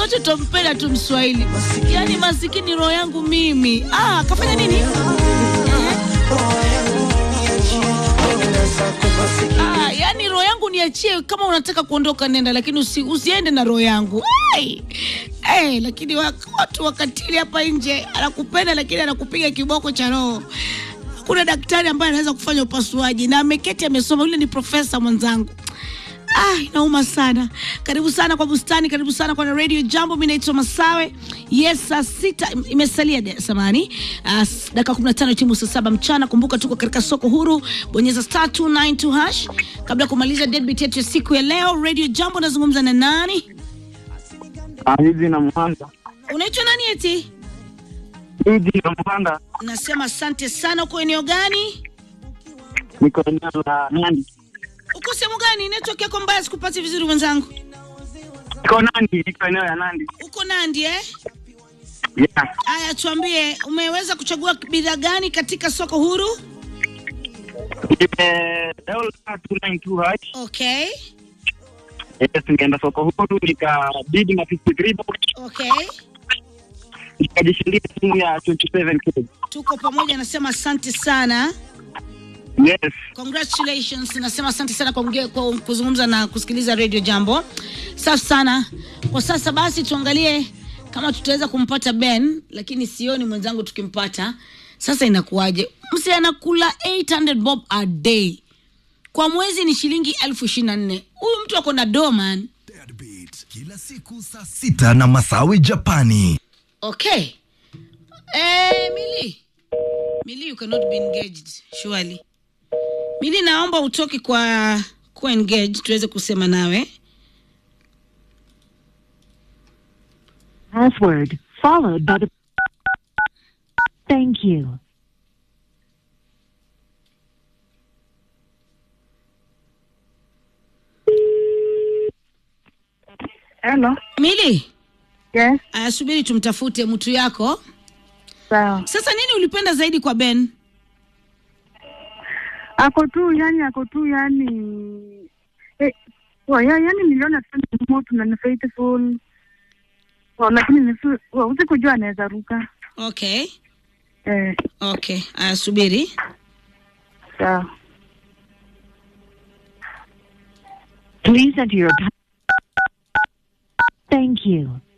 watoto mpenda tu Mswahili, yaani masikini roho yangu mimi. Ah, kafanya nini? Eh? Ah, yani roho yangu niachie, kama unataka kuondoka nenda, lakini usi, usiende na roho yangu hey! Hey, lakini wa- watu wakatili hapa nje, anakupenda lakini anakupiga kiboko cha roho. Kuna daktari ambaye anaweza kufanya upasuaji na ameketi amesoma, yule ni profesa mwenzangu. Ah, inauma sana. Karibu sana kwa bustani, karibu sana kwa radio Jambo. Mimi naitwa Masawe. Yes, saa sita im- imesalia de- samani uh, dakika 15 timu saa saba mchana. Kumbuka tuko katika soko huru, bonyeza star 292 hash kabla ya kumaliza deadbeat yetu ya siku ya leo. Radio Jambo, nazungumza na nani? hizi na Mhanga, Unaitwa nani eti? hizi na Mhanga, Nasema asante sana. Uko eneo gani? niko eneo la Nandi, Uko sehemu gani? Network yako mbaya, sikupati vizuri mwenzangu. niko Nandi, niko eneo ya Nandi. Uko Nandi eh? Yeah. Aya, tuambie umeweza kuchagua bidhaa gani katika soko huru? Nime dola 292 hash. Okay, Yes, nikaenda soko huru nikabidi na 53 box okay, nikajishindia simu ya 27k. tuko pamoja. Nasema asante sana, Yes. congratulations. Nasema asante sana kwa, mge- kwa kuzungumza na kusikiliza radio Jambo. Safi sana. Kwa sasa basi tuangalie kama tutaweza kumpata Ben, lakini sioni mwenzangu tukimpata. Sasa inakuwaje? Mse anakula 800 bob a day kwa mwezi ni shilingi elfu ishirini na nne. Huyu mtu ako na do man. Deadbeat kila siku saa sita na Masawi Japani. Okay. Eh, Mili. Mili, you cannot be engaged, surely. Mili, naomba utoke kwa kuwa engaged tuweze kusema nawe. Password followed by the. Thank you. Hello. Mili, Yes, aya, subiri tumtafute mtu yako. sawa. Sasa nini ulipenda zaidi kwa Ben? Ako tu yani, ako tu yani eh, wa, ya, yani niliona tu ni moto na ni faithful wa, lakini nisu- wa, usikujua anaweza ruka Okay. eh, Okay. Aya, subiri. sawa. Please enter your. pa- Thank you.